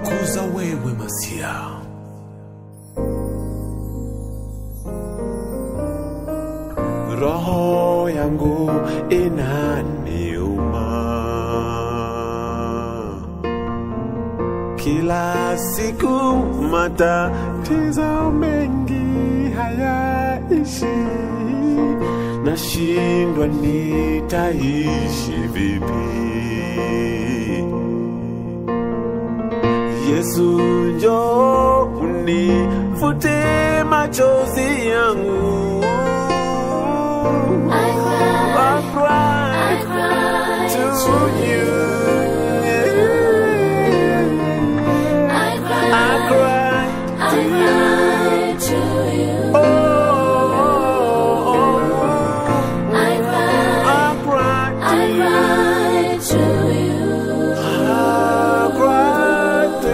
kutukuza wewe Masia. Roho yangu inaniuma kila siku, matatizo mengi hayaishi, nashindwa nitaishi vipi? Yesu njoo unifute machozi yangu. I cry, I cry I cry to to you. I cry, I cry I to you. cry to you. Oh, oh, oh, I cry, I cry to I you. cry to you. I cry to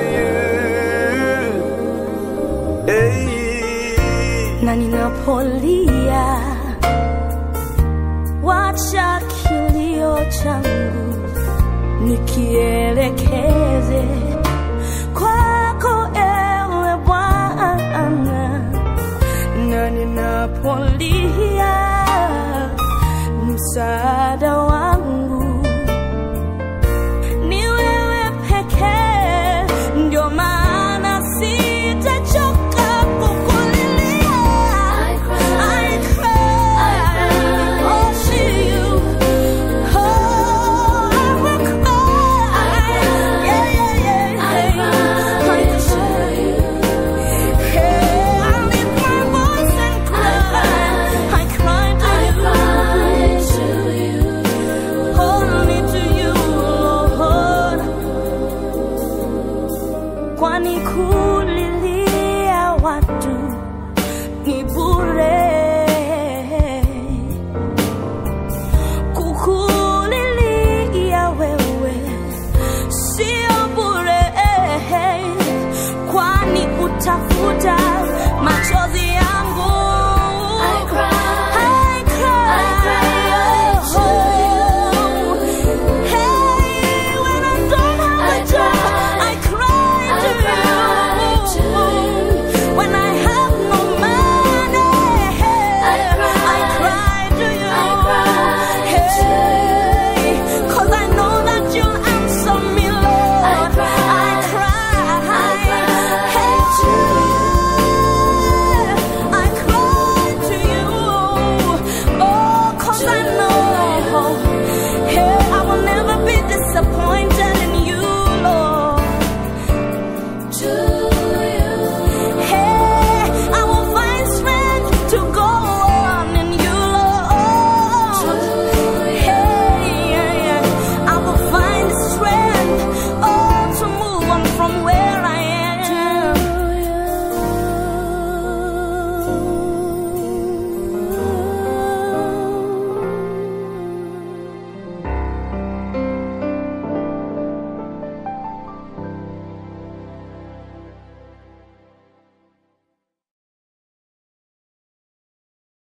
you. Hey. na ninapolia, wacha kilio changu nikielekeze kwako, ewe Bwana, na ninapolia, msaada wangu ni wewe pekee, ndio maana sitachoka kukulilia. I cry, I cry, oh, to you. Oh, I will cry. Yeah, yeah, yeah, I yeah. cry I to cry. you. Hey, I lift my voice and cry. I cry to I you. cry to you. Only to you, Lord. Kwani kulilia watu ni bure,